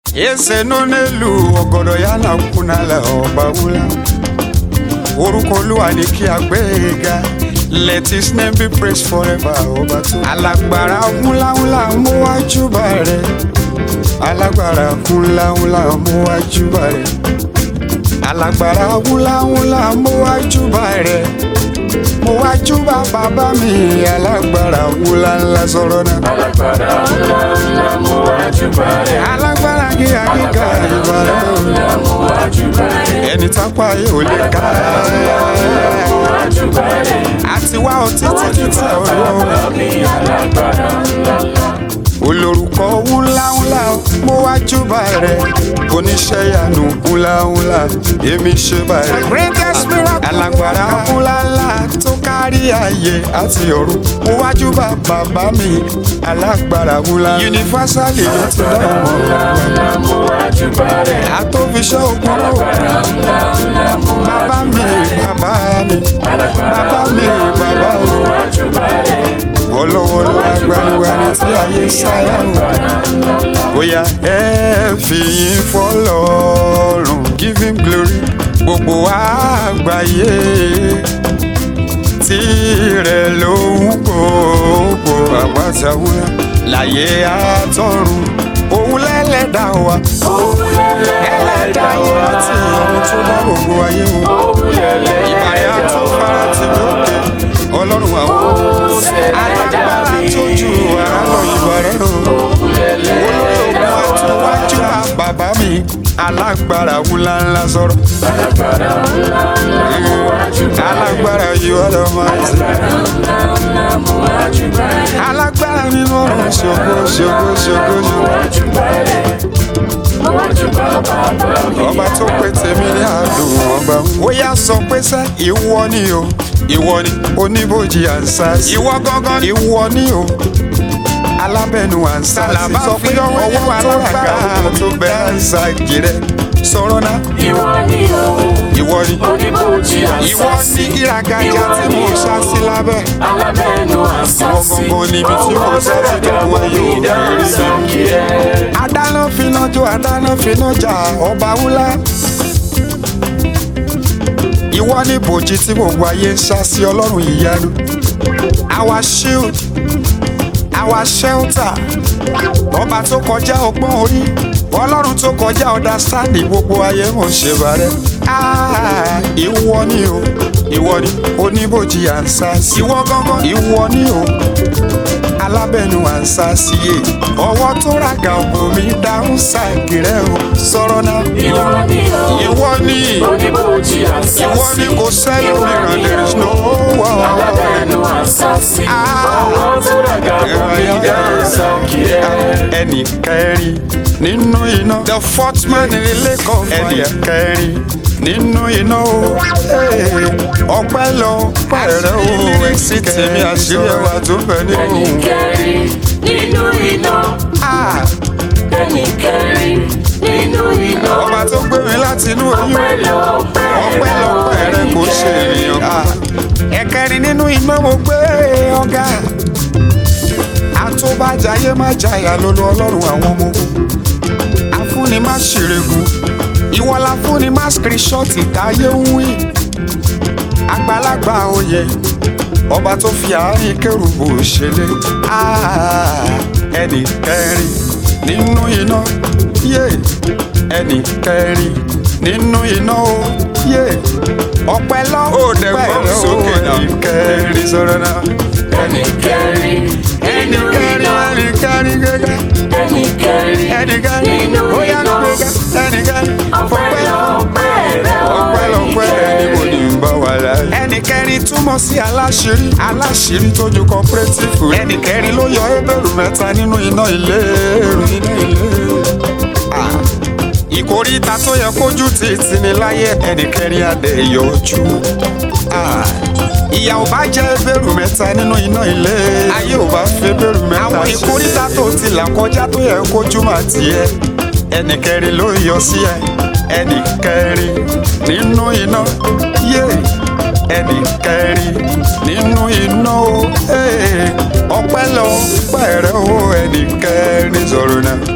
ese nọ n'elu ọgọdọ ya na nkwụ n'ala ọba wula orúkọ olúwa ni kí a gbé e ga let his name be praised forever ọba tó. alágbára wúláwúlá mú wájú bá rẹ alágbára wúláwúlá mú wájú bá rẹ alágbára wúláwúlá mú wájú bá rẹ mo wájú bá bàbá mi alágbára wúláńlá sọ̀rọ̀ náà. alágbára ńlá ńlá mú wájú bàrẹ̀. alágbára gíga gíga ìbára ńlá mú wájú bàrẹ̀. ẹni tápá yóò lè ká mú wájú bàrẹ̀. àti wá ọtí títí tí ọlọ́run mi alágbára ńlá ńlá. olórúkọ wúláwúlá mo wá júbà rẹ oníṣẹ́ ìyanu wúláwúlá èmi ṣe báyìí. greatest miracle alágbára wúláńlá tó kárí ayé àti ọ̀run mo wá júbà bàbá mi alágbára wúlá. universally ló ti dá ọmọ ńlá mú wájú bàrẹ̀. àtòfiṣẹ́ ogun ló ńlá ńlá mú bàbá mi bàbá mi bàbá mi bàbá mi wájú bàrẹ̀. olówó lágbàgbà tí ayé sáyà o. bóyá ẹ fìyìn fọlọ́run give him glory gbogbo àgbáyé tirẹ̀ ló ń gbogbo àgbàsáwúrà láyé àtọ̀run òun lẹ́lẹ́dà wa ẹlẹ́dà yìí láti ọ̀run tó dá gbogbo ayé o ìbàyà tó fara tì lókè ọlọ́run àwọn alágbára tó ju ara lọ ìbàrẹ̀ o olórí ogun àtúwájú bàbá mi alágbára wúláńlá sọ̀rọ̀ alágbára ńlá ńlá mú wájú bàrẹ̀. alágbára yìí ọ̀dọ̀ máa ń sè ńlá ńlá mú wájú bàrẹ̀. alágbára nínú ọ̀run ṣògo ṣògo ṣògo ṣògo wájú bàrẹ̀. mú wájú bàbá mi. ọba tó pé tèmi ní àdùn ọba ó yá sọ pé sẹ́ ìwọ ni o ìwọ ni oníbòjì ànsá ìwọ gángan ìwọ ni o alábẹ́nu ànsá sọ pé ọwọ́ tó gbà tó bẹ ànsá gírẹ́ sọ̀rọ̀ náà ìwọ ni o. ìwọ ni oníbòjì ìwọ àṣàṣì. ní ìràgàjà tí mo ṣá sí lábẹ́ alábẹ́nu àṣàṣì. Ìwọ gangan níbi tí mo sá sí tó wọ yóò bẹ̀rẹ̀ sí. kìrẹ́. adáná finá jó adáná finá jà ọba wúlá. ìwọ ní bòjì tí gbogbo ayé ń sá sí ọlọ́run ìyanu. our shield our shelter ọba tó kọjá ọgbọ́n orí ọlọ́run tó kọjá understanding gbogbo ayé mò ń ṣe bàrẹ́. Ah, ìwọ ni o ìwọ ni oníbòjì à ń sá sí. ìwọ gangan ìwọ ni o alábẹ́nu à ń sá sí e ọwọ́ tó ràgà ògùn mi dáhùn sáàkì rẹ o sọ̀rọ̀ náà. ìwọ ni o. ìwọ ni oníbòjì àṣàṣì. ìwọ ni kò sẹ́yìn mìíràn there is no one. alábẹ́nu àṣàṣì. Ah. ọwọ́ tó ràgà omi dáhùn kìrẹ́. ẹnì kẹrin nínú iná. the fourth man in the lake of fire. ẹnì kẹrin nínú iná o. ọpẹ́ lọ pẹ̀rẹ̀ o. èsì tèmi àṣírí ẹwà tó bẹ̀ nínú. ẹnikẹ́rin nínú iná. Ah, ẹnikẹ́rin nínú iná. ọba tó gbé mi láti inú oyún. ọpẹ́lọpẹ́ ọpẹ́ lọ́pẹ́ rẹ kò ṣe ènìyàn. Ah, ẹ̀kẹrin nínú iná mo gbé ọ̀gá. àtúbàjáyé má jayà lólu ọlọ́run àwọn ọmọ ogun. afúnni má ṣèrègùn ìwọ la fúnni má skirishọ́ọ̀tì táyé ń wí. àgbàlagbà oyè ọba tó fi àárín kérubù ṣẹlẹ̀. Ah, ẹnì kẹrin nínú iná yé ẹnì kẹrin nínú iná o yé ọpẹ́ lọ. ó dẹ̀ gbọ́ sókè náà ẹnì kẹrin sọ̀rọ̀ náà. ẹnikẹ́rin ẹnì nínú kẹrin iná. ẹnì kẹrin gẹ́gẹ́ ẹnikẹ́rin ẹnì kẹrin nínú ó yá iná. gbẹ́gẹ́ ẹnì kẹrin ọpẹ́ ọpẹ́lọpẹ́ rẹ o. ọpẹ́lọpẹ́ ẹni mo ní ń bá wà láyé. ẹnì kẹrin túmọ̀ sí aláṣírí aláṣírí tó ju cooperative. ẹnì kẹrin ló yọ ebèrú mẹ́ta nínú iná ìléru iná ìléru. Ah, ìkóríta tó yẹ kójú títí ní láyé ẹnì kẹrin adé yọjú. Ah, ìyà ò bá jẹ́ ebèrú mẹ́ta nínú iná ilé ayé ò bá fẹ́ ebèrú mẹ́ta àwọn ìkóríta tó ti là kọjá tó yẹ kójú mà tiẹ̀ ẹnì kẹrin ló yọ sí ẹ ẹnì kẹrin nínú iná yé ẹnì kẹrin nínú iná o ee, ọpẹ́ lọ pẹrẹ o ẹnì kẹrin sọ̀rọ̀ náà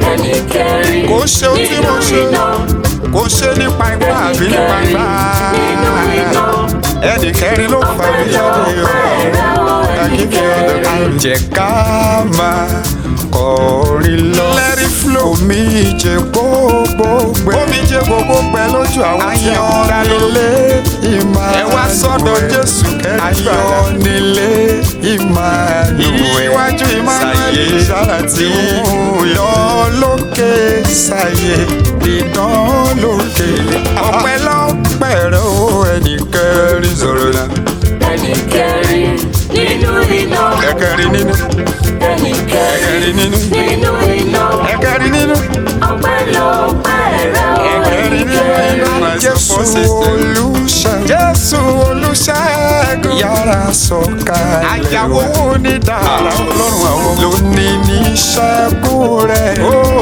ẹnì kẹrin kò ṣe ohun tí mo ṣe nínú iná kò ṣe nípa ipá àbí nípa ipá nínú iná ẹnì kẹrin ló fà mí jáde o àkíkẹ́ ọ̀dọ̀ kan jẹ́ ká máa kọrin lọ. let it flow. omi jẹ gbogbo gbẹ. omi jẹ gbogbo gbẹ lójú àwọn tí wọ́n dá nílé ìmọ̀ ẹ wá sọ́dọ̀ jésù kẹrin ayọ̀ nílé ìmọ̀ ìwájú emmanuel sàlàtì ìdán lókè sàyè ìdán lókè ọpẹ́ lọ́pẹ́ rẹ o ẹnì kẹrin sọ̀rọ̀ náà ẹnì kẹrin nínú iná ẹ̀kẹrin nínú ẹnì kẹrin ẹ̀kẹrin nínú nínú iná ẹ̀kẹrin nínú. ọpẹ́lọpẹ́ rẹ o ẹnì kẹrin Jésù olùṣẹ́ Jésù olùṣẹ́gun yára sọ̀kalẹ̀. Àyàwó wo ní dára ọlọ́run àwọn lónìí ní ṣẹ́gun rẹ̀.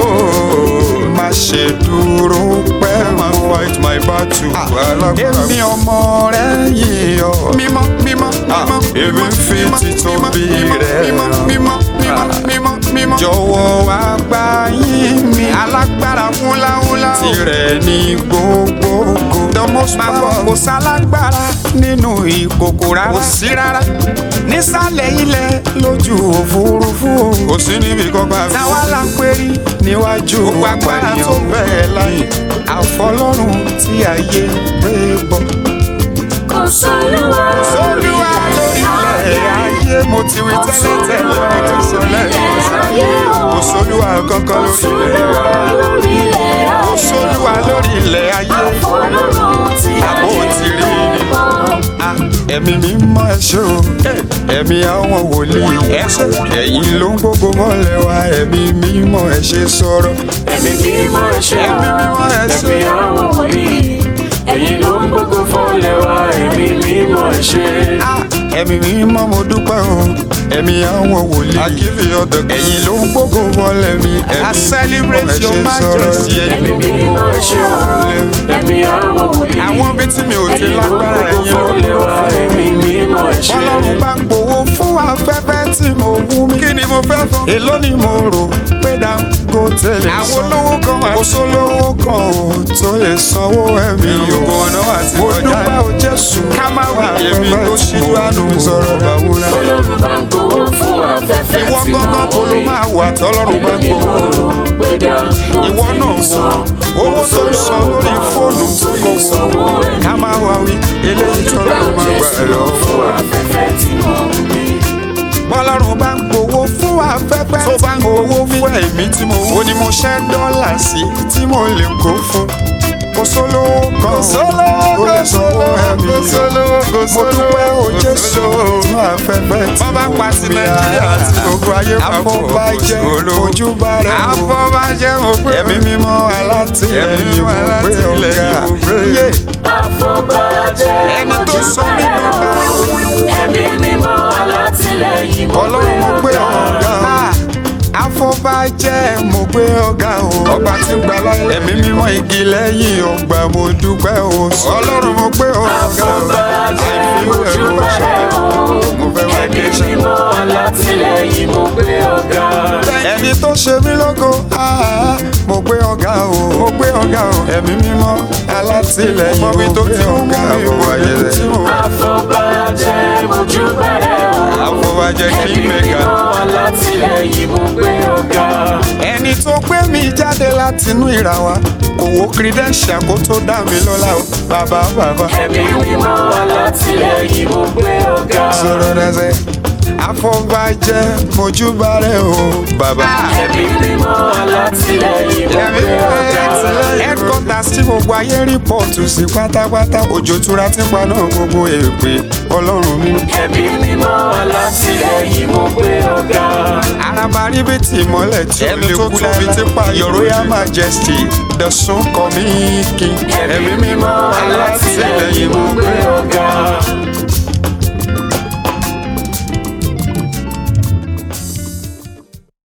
Má ṣe dúró pẹ́ mọ́. fight my battle. Èmi ọmọ rẹ̀ yìí ọ́. Mímọ́ mímọ́ mímọ́. Èmi ń fi títóbi rẹ̀ hàn. Mímọ́ mímọ́ mímọ́ mímọ́. Jọ̀wọ́ wá gbà yín mi. Alágbára fúnláwúnlá. Tirẹ̀ ní gbogbogbò. The most powerful. Kò sálágbára nínú ìkòkò rárá. Kò sí rárá. Nísàlẹ̀ ilẹ̀ lójú òfurufú. Kò sí níbi kankan. Táwa la ń pérí níwájú agbára tó bẹ́ẹ̀ láyé. Àfọlọ́run tí ayé gbé bọ̀. kò sólúwa Olúwa lórí ilẹ̀ ayé mo ti wí tẹ́lẹ̀ tẹ́lẹ̀ mo ti sọ lẹ́yìn sáyé. Kò sólúwa kankan lórí ilẹ̀ sólúwa lórí ilẹ̀ Kò ayé sólúwa lórí ilẹ̀ ayé. ọlọ́run tí Àbò ayé ti rí ni. mọ́. Ah, Ẹ̀mí mi mọ ẹ̀ṣọ́ o, ẹ̀mí àwọn wòlíì ẹ̀ṣẹ̀. Ẹ̀yin ló ń gbogbo mọ́lẹ̀ wa, ẹ̀mí mi mọ ẹ̀ṣẹ̀ sọ̀rọ̀. ẹ̀mí mímọ́ ẹ̀ṣẹ̀ Ẹ̀mí mímọ́ ẹ̀ṣẹ̀. ẹ̀mí àwọn wòlíì ẹ̀yin ló ń gbógun fọ́lẹ̀ wa ẹ̀mí mímọ́ ẹ̀ṣẹ̀. Ah, Ẹ̀mí mi mọ mo dúpẹ́ o, ẹ̀mí àwọn wòlíì. Ẹ̀yin ló ń gbogbo mọ́lẹ̀ mi, ẹ̀mí mi mọ ẹ̀ṣẹ̀ sọ̀rọ̀. ẹ̀mí mímọ́ ẹ̀ṣẹ̀ ẹ̀mí àwọn wòlíì Àwọn ibi tí mi ò ti ẹ̀yin ló ń lágbára gbógun ẹ̀yin ló ń fọ́lẹ̀ wa ẹ̀mí mímọ́ ẹ̀ṣẹ̀. Ọlọ́run bá ń gbowó fún afẹ́fẹ́ tí mo wú mi. Kí ni mo fẹ́ fún? Èló ni mo rò pé Dangote lè san. Àwọn olówó kan wà. Kò sólówó kan ò tó lè sanwó ẹ̀mí o. Mo dúpẹ́ o Jésù. Ká má wà èmi tó ṣíjú àánú sọ̀rọ̀ bàwúrà. Ọlọ́run bá ń gbowó fún afẹ́fẹ́ Ìwọ tí mo gángan kò ló wí. máa wà tọ́lọ́run bá ń Èmi gbowó. mo rò pé Dangote Ìwọ náà lè san. wò owó tó ń san lórí fóònù tó lè sanwó ẹ̀mí. ká má wá wí eléyìí tọ́lọ́run máa gbà ẹ̀ lọ. fún afẹ́fẹ́ tí mo wí. bọ́lọ́run bá ń gbowó fún afẹ́fẹ́ tó bá ń gbowó fún ẹ̀mí tí mo wò ni mo ṣẹ́ dọ́là sí tí mo lè kó fún kò sólówó kan kò sólówó kò sólówó ẹ̀mí kò sólówó kò sólówó mo dúpẹ́ o Jésù fún afẹ́fẹ́ tí mo wò bá pa sí Nàìjíríà àti gbogbo ayé papọ̀ àfọ̀bàjẹ́ ojúbà rẹ̀ o àfọ̀bàjẹ́ mo gbé ẹ̀mí mímọ́ alátìlẹ́yìn mo gbé ọ̀gá yé Àfọ̀bàjẹ́ ẹni tó sọ mí bàbá ẹ̀mí mímọ́ alátìlẹ́yìn mo ọlọ́run mo gbé ọ̀gá o afọbajẹ́ mo gbé ọ̀gá o ọba tí ń gbà láyé ẹ̀mí mímọ́ igi lẹ́yìn ọgbà mo dúpẹ́ o ọlọ́run mo gbé ọ̀gá o Àfọ̀bàjẹ́ àìfi mo ẹ̀rọ júbà ṣe rẹ̀ o. mo fẹ́ wá Ẹ̀mí dé ṣe. mímọ́ alátìlẹ́yìn mo gbé ọ̀gá. ẹni tó ṣe mí lógo ah, mo gbé ọ̀gá o mo gbé ọ̀gá o ẹ̀mí mímọ́ alátìlẹ́yìn mo gbé ọ̀gá o ayé tí mo Àfọ̀bàjẹ́ mo júbà rẹ̀ o. afọbajẹ́ kí Ẹ̀mí mẹ́ga. mímọ́ alátìlẹ́yìn mo gbé ọ̀gá. ẹni tó gbé mi jáde látinú ìrà wa kò wo credential kó tó dá mi lọ́lá o bàbá bàbá. Ẹ̀mí mímọ́ alátìlẹ́yìn mo gbé ọ̀gá. sọ̀rọ̀ dẹ́sẹ̀ afọbajẹ́ mojúbà rẹ̀ o bàbá. Ẹ̀mí mímọ́ alátìlẹ́yìn mo ẹ̀mí gbé ọ̀gá. headquarters tí gbogbo ayé rìpọ́ọ̀tù sí pátápátá òjò tura tí paná gbogbo èpè ọlọ́run mi. Ẹ̀mí mímọ́ alátìlẹ́yìn mo gbé ọ̀gá. araba ríbitì ìmọ́lẹ̀ tí ó lè kú lábi tí pa your royal majesty the sun coming king. Ẹ̀mí mímọ́ alátìlẹ́yìn mo gbé ọ̀gá.